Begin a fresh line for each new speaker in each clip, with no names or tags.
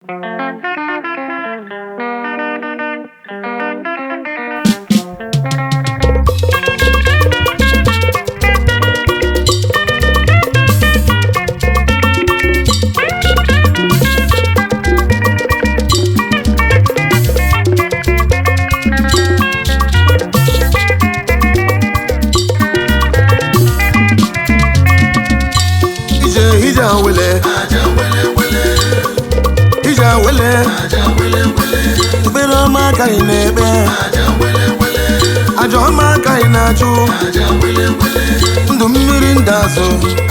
ije ije awele ije awele ekpere ọma ka ị na-ekpe aja ọma ka ị na-achụ ndụ mmiri ndụ azụ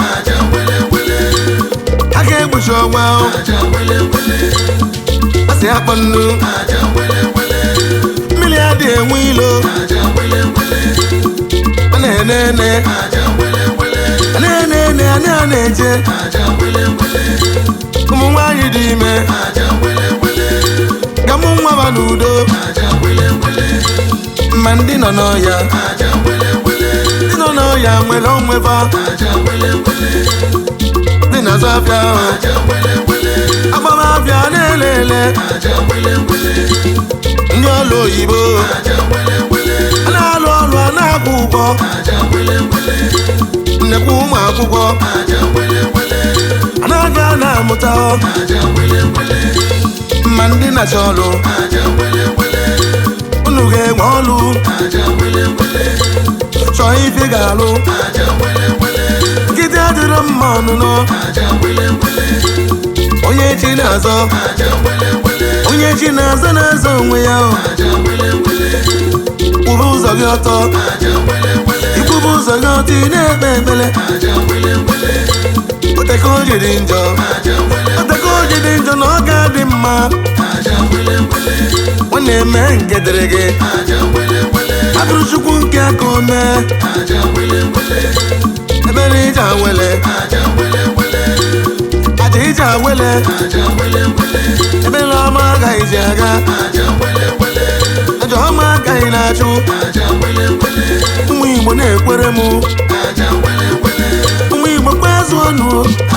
aka ekpuchi ọgba asị akpọ nnu mmiri adị enwe ilo ọ na-ene ene na-ene ene anyị a na-eje ụmụ nwaanyị dị ime ka mụ nwa ba n'udo ma ndị nọ n'ọya ndị nọ n'ọya nwere onweba dị n'azụ afịa ahụ agbamabịa na-ele ele ndị ọrụ oyibo a na-alụ ọrụ a na-akwụ ụgwọ nnekwu ụmụ akwụkwọ a na-aga na-amụta ma ndị na-achọ ọrụ unu ga-enwe ọrụ chọọ ife ga-alụ nkịtị adịrọ mma ọnụnọ onye chi na-azọ onye chi na-azọ na-azọ onwe ya kwụrụ ụzọ gị ọtọ ikwụbụ ụzọ gị ọtọ ị na-ekpe ekpere oteka o jiri njọ oteka o jiri njọ na ọ ga-adị mma ọ na-eme nke dịrị gị abụrụ chukwu nke aka ome ebere ije awele aja ije awele ebere ọma agaghị ji aga aja ọma agaghị na-achụ ụmụ igbo na-ekwere m ụmụ igbo kwezu ọnụ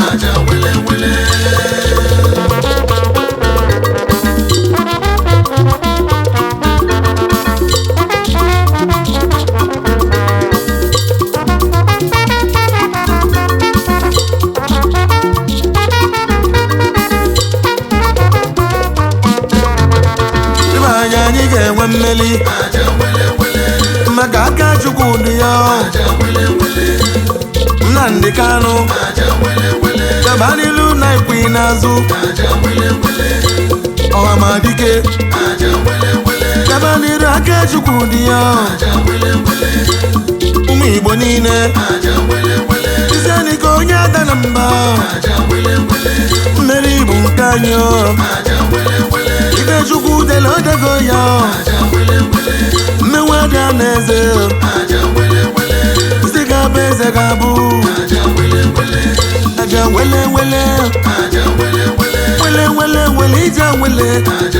ịba anya anyị ga-enwe mmeli maka aka chukwu dị ya Nnamdị Kanụ gaba n'ilu na ikwu n'azụ ọhamadike gaba n'iru aka chukwu dị ya ụmụ igbo niile izenika onye ada na mba mmeri bụ nke anyị ibe chukwu dela odego ya mmenwe dị na eze isi ga-abụ eze ga-abụ aja wele wele wele wele wele ije wele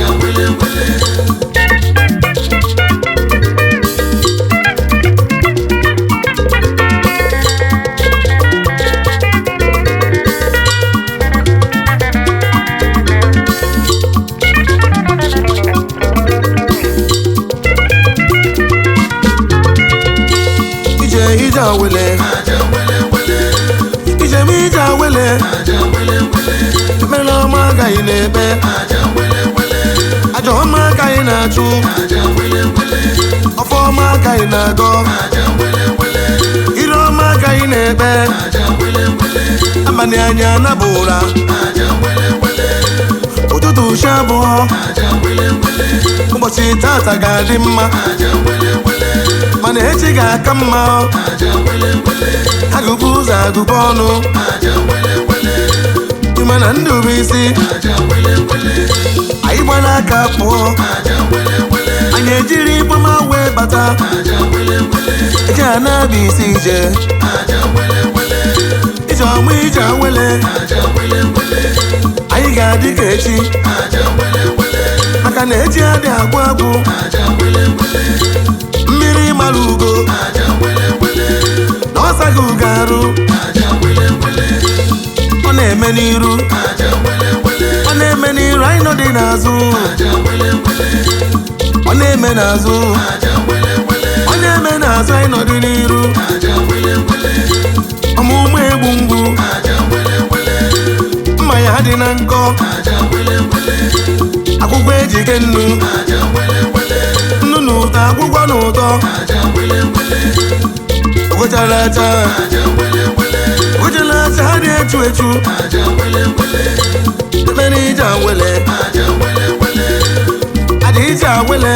ije ije awele ije m ije awele ekpere ọma agaghị na-ekpe aja ọma agaghị na-achụ ọfọ ọma agaghị na-agọ ire ọma agaghị na-ekpe abalị anya anabụ ụra ụtụtụ ushi abụọ ụbọchị tata ga-adị mma mana echi ga-aka mma agụbụ ụzọ agụbụ ọnụ ịma na ndụ bụ isi anyị gbara aka pụọ anyị ejiri ịgbama wee bata eji a na-abịa isi ije ije ọma ije awele anyị ga-adị ka echi maka na echi adị agwụ agwụ mmiri mara ugo na ọsaghị ugo arụ ọ na-eme n'iru ọ na-eme n'iru anyị nọ n'azụ ọ na-eme n'azụ ọ na-eme n'azụ anyị nọdụ n'iru ọmụmụ egbu mgbu mma ya dị na nkọ akwụkwọ ejike nnu nnu na ụtọ akwụkwọ na ụtọ ogochara acha ogochara acha ha dị echu echu ekpere ije awele adị ije awele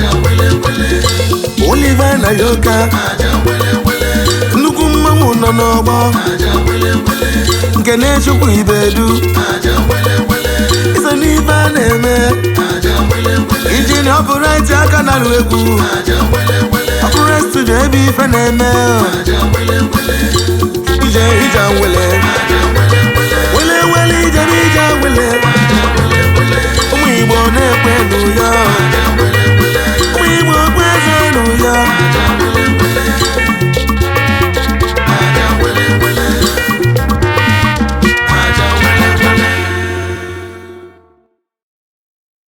Oliver na yoka nnukwu mmanwụ nọ n'ọgbọ nke na-echukwu ibedu iso n'ife a na-eme iji na ọpụrụtị aka na-alụ egwu ọpụrụ studio ebe ife na-eme ije ije wele wele wele ije n'ije wele ụmụ igbo na-ekpe n'ụyọ